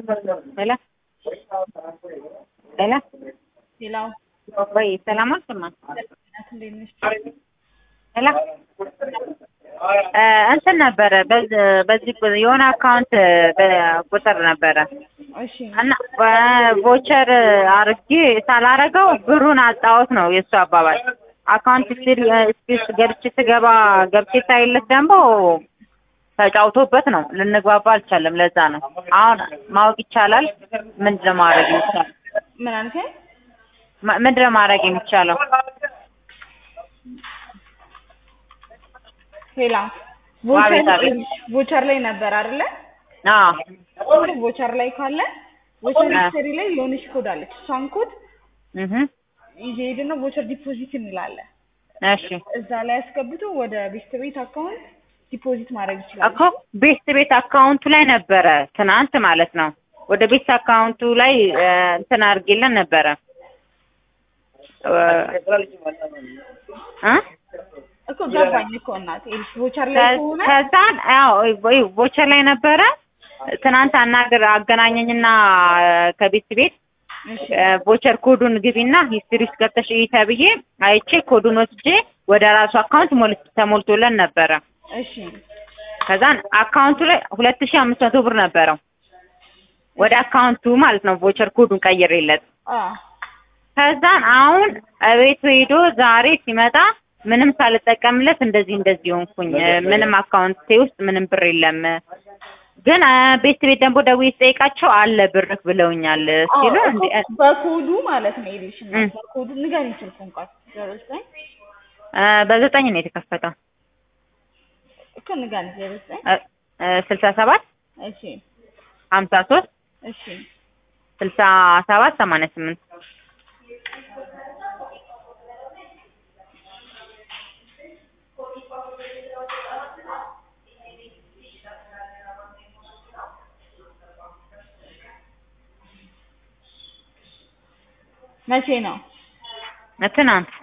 ሄሎ ሄሎ ሌላው ወይ ሰላም አልሰማ እንዴት ነሽ? ሄሎ እ እንትን ነበረ በዚህ በዚህ የሆነ አካውንት ቁጥር ነበረ እሺ እና በቮቸር አርጌ ሳላረገው ብሩን አጣሁት ነው የእሱ አባባል። አካውንት ስሪ ስፔስ ገብቼ ስገባ ገብቼ ሳይለት ደግሞ ተጫውቶበት ነው ልንግባባ አልቻለም። ለዛ ነው አሁን ማወቅ ይቻላል። ምንድን ነው ማድረግ የሚቻለው? ምን አልከኝ? ማ- ምንድን ነው ማድረግ የሚቻለው? ሌላ አቤት፣ አቤት። ቮቸር ላይ ነበር አይደለ? አዎ ቮቸር ላይ ካለ ቮቸር አ- ሂስትሪ ላይ የሆነች ኮድ አለች። እሷን ኮድ እህ ይዤ ሄድና ቮቸር ዲፖዚት እንላለን። እሺ እዛ ላይ አስገብቶ ወደ ቤስት ቤት አካውንት ዲፖዚት ማድረግ ይችላል። እኮ ቤት ቤት አካውንቱ ላይ ነበረ ትናንት ማለት ነው። ወደ ቤት አካውንቱ ላይ እ፣ እንትን አድርጌለን ነበረ እ እ? እኮ ገባኝ እኮ እናቴ ቮቸር ላይ ከሆነ ከዛን ያው ወይ ቮቸር ላይ ነበረ ትናንት አናገር አገናኘኝና ከቤት ቤት እሺ እ፣ ቮቸር ኮዱን ግቢና ሂስትሪ ውስጥ ገብተሽ እይ ተብዬ አይቼ ኮዱን ወስጄ ወደ ራሱ አካውንት ሞል- ተሞልቶለን ነበረ። እሺ ከዛን አካውንቱ ላይ ሁለት ሺህ አምስት መቶ ብር ነበረው ወደ አካውንቱ ማለት ነው ቮቸር ኮዱን ቀይሬለት አ ከዛን አሁን እቤቱ ሄዶ ዛሬ ሲመጣ ምንም ሳልጠቀምለት እንደዚህ እንደዚህ ሆንኩኝ እ፣ ምንም አካውንቴ ውስጥ ምንም ብር የለም ግን እ፣ ቤት ቤት ደግሞ ደውዬ ስጠይቃቸው አለ ብርህ ብለውኛል ሲሉ አዎ፣ እንደ እኮ በኮዱ ማለት ነው ይልሽ እም። በኮዱ ንገሪኝ ስልኩን ቃል ዜሮ ዘጠኝ እ፣ በዘጠኝ ነው የተከፈተው እኮ ንገሪኝ ዜሮ ዘጠኝ እ፣ እ፣ ስልሳ ሰባት እሺ ሀምሳ ሶስት እሺ ስልሳ ሰባት ሰማንያ ስምንት መቼ ነው ትናንት